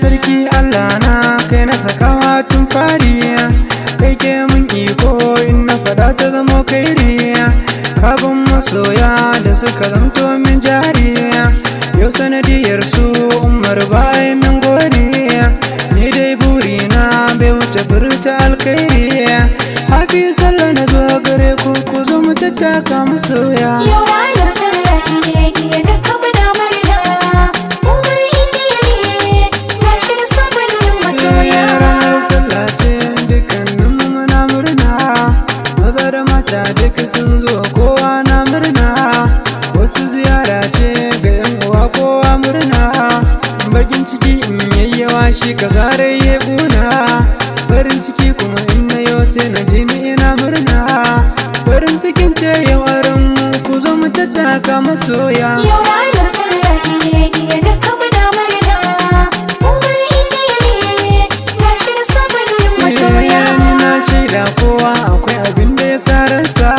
sarki Allah na kai na sakawa tun fari kai ke mun iko in na fada ta zama kairi kabin masoya da suka zamto min jari yau sanadiyar su umar bai min gori ni dai burina bai wuce furta alkairi hafi sallah na zo gare ku ku zo mu tattaka masoya Yau ranar sallah ce jiya da kaba da murna Umar indiya ne na shi da sabon yin masoya ranar sallah ce dukkanin mu muna murna maza da mata duka sun zo kowa na murna wasu ziyara ce ga yan uwa kowa murna bakin ciki in yayyawa shi ka zare ya guna farin ciki kuma in na yau sai na ji ni ina murna farin cikin ce yau aran mu ku zo mu tattaka masoya Yau ranar sallah ce jiya da kaba da murna Umar indiya ne na shi da sabon yin masoya ni na ce da kowa akwai abin da ya sa ransa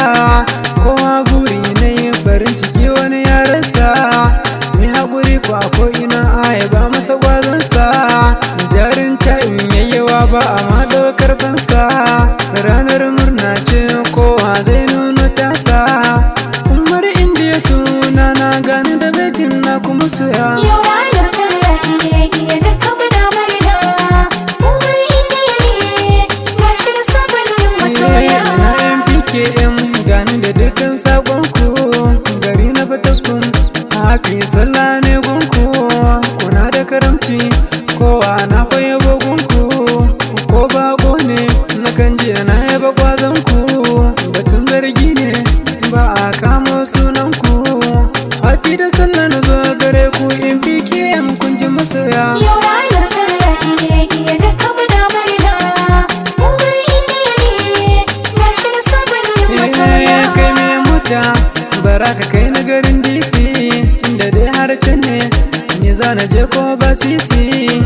kowa buri na yi farin ciki wani ya rasa mai haƙuri ko a ina aya ba masa ƙwazonsa jarin ta in yayyawa ba a ma ɗaukar fansa ranar murna ce kowa zai nuno tasa umar indiya suna na gani da bejin na kuma soya Yau ranar sallah ce jiya da kaba da murna Umar indiya ne na shi da sabon yin masoya na yan PKM gani da dukkan sakonku gari na fataskun hafi sallah ne gunku kuna da karamci kowa na kwaye gunku ko bako ne na kan je na yaba kwazonku batun zargi ne ba a kamo sunanku hafi da sallah na zo gare ku in PKM kun ji masoya Yau ranar sallah ce jiya da kaba da murna Umar indiya ne na shi da sabon yin masoya Eh, kai mai mota bara ka kai na garin DC tunda dai har can ne ni za na je ko ba sisi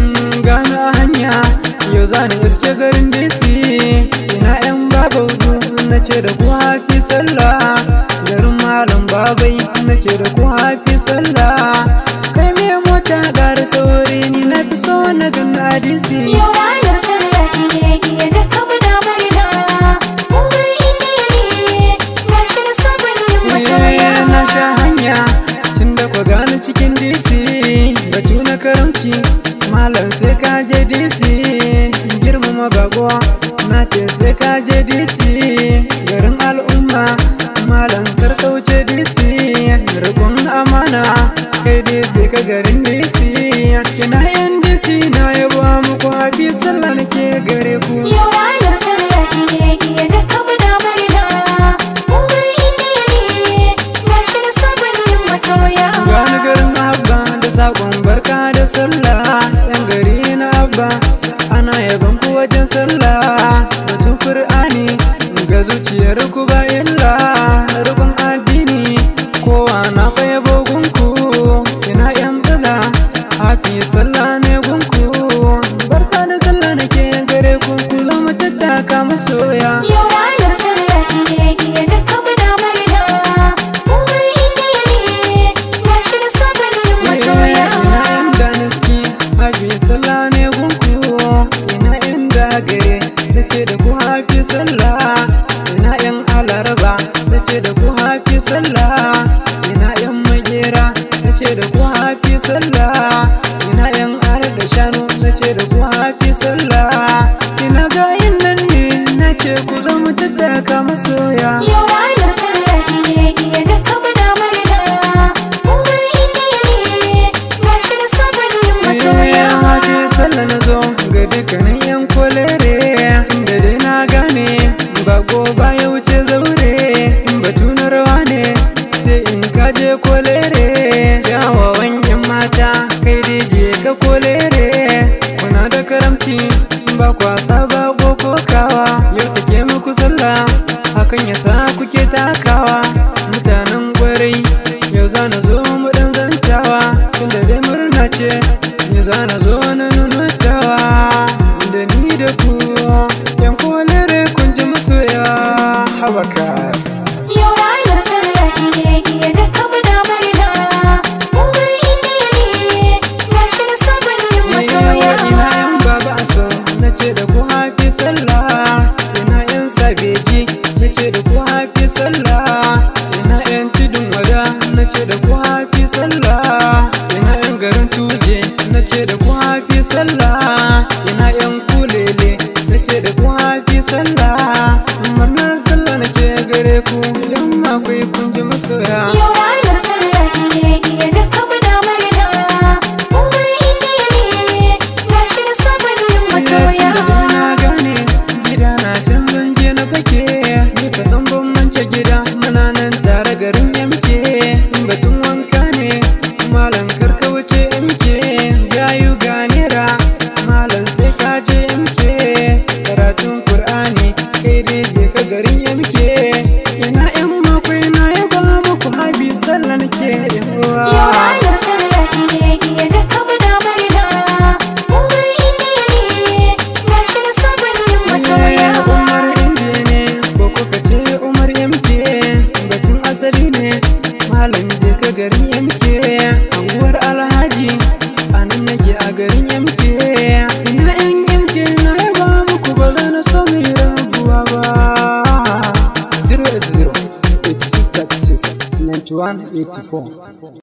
gano a hanya yau za na iske garin DC ina yan babaudu na ce da ku hafi sallah garin malam babai na ce da ku hafi sallah kai mai mota gara sauri ni na fi so na gana a DC Yau ranar sallah ce jiya da kaba da murna Umar indiya ne na shi da sabon yin masoya Eh, na sha hanya tun da ku gani cikin DC batu na karamci malam sai ka je DC girmama bako na ce sai ka je DC garin al'umma malam kar ka wuce DC rikon amana kai dai sai ka garin DC ina yan DC na yabo muku hafi sallah nake gare ku Yau ranar sallah ce jiya da kaba da murna Umar indiya ne na shi da sabon yin masoya Gani garin abba da sakon barka da sallah yan gari na abba ana yaban ku wajen sallah batun qur'ani ga zuciyar ku ba illa rukun addini kowa na kwaye bogunku ina yan bala hafi sallah ne gunku barka da sallah nake gare ku ku zama tattaka masoya Yau ranar sallah ce jiya da kaba da murna Umar indiya ne na shi da sabon yin masoya ina inda naski hafi sallah ne gunku ina inda gare na ce da ku hafi sallah ina yan alaraba na ce da ku hafi sallah ina yan magera na ce da ku hafi sallah ina yan ara da shanu na ce da ku hafi sallah ina gayin nan ne na ce ku zama tattaka masoya Yau ranar sallah ce jiya da kaba da murna Umar indiya ne na shi da sabon yin masoya ya hafi sallah na zo ga dukkanin yan kolere tunda dai na gane bako baya wuce zaure in batu na rawa ne sai in kaje kolere kyawawan yan mata kai dai je ka kolere kuna da karamci ba kwasa ba ko kokawa yau take muku sallah hakan yasa kuke takawa mutanen gwarai yau za na zo mu dan zantawa tunda dai murna ce ni za na zo na nunutawa da ni da ku yan kolere kun ji masoya habaka Yau ranar sallah ce jiya da kaba da murna Umar indiya ne na shi da sabon yin masoya MK anguwar Alhaji a nan nake a garin MK ina yan MK na yaba muku ba za na so mu yi rabuwa ba 080 86 36 91 84